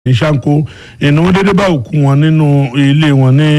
ní sanko ìnáwó dédé bá òkú wọn nínú ilé wọn ní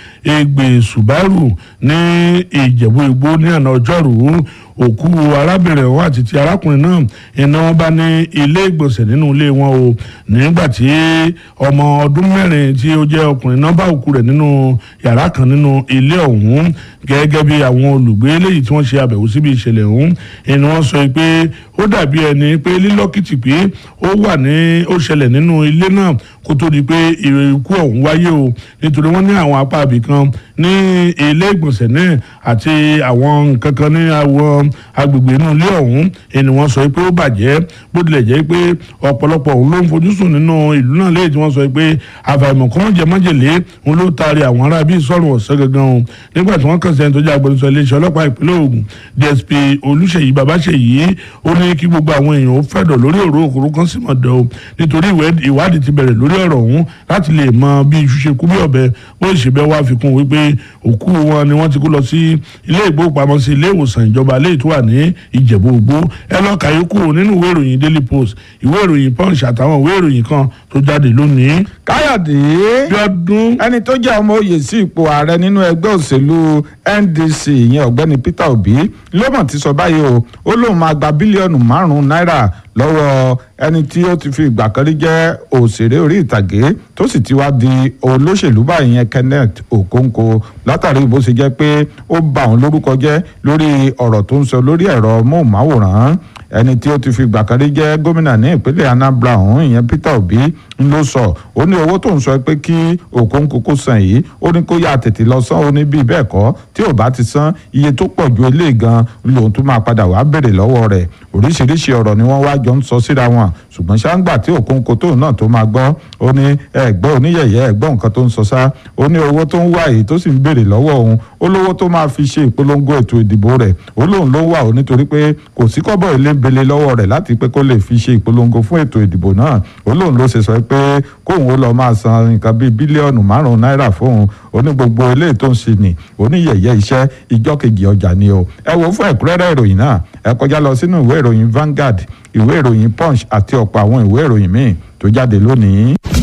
Ẹgbẹ́ Subaru ní Ìjẹ̀bú Igbó ní àná ọjọ́rùú òkú arábìnrin ọ̀hún àti ti arákùnrin náà iná wọn bá ní ilé ìgbọ̀nsẹ̀ nínú ilé wọn o nígbà tí ọmọ ọdún mẹ́rin tí ó jẹ́ ọkùnrin náà bá òkú rẹ̀ nínú yàrá kan nínú ilé ọ̀hún gẹ́gẹ́ bí àwọn olùgbé eléyìí tí wọ́n ṣe àbẹ̀wò síbi ìṣẹ̀lẹ̀ ọ̀hún ẹni wọ́n sọ pé ó dàbí ẹni pé lílọ́kìtì pé ó wà ní ó ṣẹlẹ̀ nínú ilé náà kó tó di pé ikú ọ̀hún wáyé o nítorí wọ́n ní àwọn apá ibì kan ní ilé ìgbọ̀nsẹ̀ náà àti àwọn nǹkan kan ní àwọn agbègbè inú ilé ọ̀hún ẹni wọ́n sọ pé ó bàjẹ́ bó tilẹ̀ jẹ́ pé ọ̀pọ̀lọpọ̀ òun ló ń fojú sùn nínú ìlú náà léyìí tí wọ́n sọ pé àfàìmọ̀ kan jẹ májèlé òun ló taari àwọn ará bíi sọ̀rọ̀ ọ̀sẹ̀ gangan o nígbà tí wọ́n kàn sẹ́ni tó jẹ́ agbẹnusọ iléeṣẹ́ ọlọ́pàá ìpínlẹ̀ Ògùn DSP Olúṣèyí Babáṣèyí ó ní kí gbogbo àwọn èèyàn ó fẹ̀dọ̀ lórí ọ̀rọ̀ òkúrú kan sì mọ̀ dọ̀ o nítorí ìwádìí ti bẹ̀rẹ̀ lórí ọ̀rọ̀ ọ̀hún láti lè mọ bí iṣu ṣe kú bí ọ̀bẹ bó ṣe bẹ́ wá fi kún wípé òkú wọn ni wọ́n ti kó lọ sí ilé ìgbóhùnpamọ́sí ilé ìwòsàn ìjọba léyìí tó wà ní Ìjẹ̀bú Igbó ẹ lọ kà yókù nínú ìwé ìròyìn Daily Post ìwé ìròyìn Punch àtàwọn ìwé ìròyìn kan tó jáde lónìí. káyọ̀dé Bíọ́dún ẹni tó jẹ́ ọmọ oyè sí ipò ààrẹ nínú ẹgbẹ́ òṣèlú NDC ìyẹn ọ̀gbẹ́ni Peter Obi ló mọ̀ ti sọ báyìí o ó lóun máa gba bílíọ̀nù márùn-ún náírà lọ́wọ́ ẹni tí ó ti fi ìgbà kan rí jẹ́ òṣèré orí ìtàgé tó sì ti wá di olóṣèlú báyìí yẹn Kenneth Okonkwo látàrí bó ṣe jẹ́ pé ó bà òun lórúkọ jẹ́ lórí ọ̀rọ̀ tó ń sọ lórí ẹ̀rọ móhùnmáwòrán ẹni tí ó ti fi ìgbà kan rí jẹ́ gómìnà ní ìpínlẹ̀ Anambra ọ̀hún ìyẹn Peter Obi ń ló sọ ó ní owó tó ń sọ pé kí Okonkwo kó san yìí ó ní kó yá tètè lọ san ó ní bíi bẹ́ẹ̀ kọ́ tí ò bá ti san iye tó pọ̀ ju eléyìí gan lòun tún máa padà wá béèrè lọ́wọ́ rẹ̀ oríṣiríṣi ọ̀rọ̀ ni wọ́n wá jọ ń sọ síra wọn ṣùgbọ́n ṣáńgbà tí Okonkwo tóun náà tó máa gbọ́ ó ní ẹ̀gbọ́n oníyẹ̀yẹ́ ẹ̀gbọ́n nǹkan tó ń sọ sá ó ní owó tó ń wá èyí tó sì ń béèrè lọ́wọ́ òun ó lówó tó máa fi ṣe ìpolongo ètò ìdìbò rẹ̀ ó lóun ló ń wà ó nítorí pé kò sí kọ́bọ̀ ilé ń bele lọ́wọ́ rẹ̀ láti pé kó lè fi ṣe ìpolongo fún ètò ìdìbò náà ó lóun ló ṣe sọ pé kóun ó lọ máa san nǹkan bíi bílíọ̀nù márùn-ún náírà fóun ó ní gbogbo eléyìí tó ń ṣe nì oníyẹ̀yẹ́ iṣẹ́ ìjọ́ kejì ọjà ni o ẹ wo fún ẹ̀kúnrẹ́rẹ́ ìròyìn náà ẹ kọjá lọ sínú ìwé ìròyìn Vanguard ìwé ìròyìn Punch àti ọ̀pọ̀ àwọn ìwé ìròyìn míì tó jáde lónìí.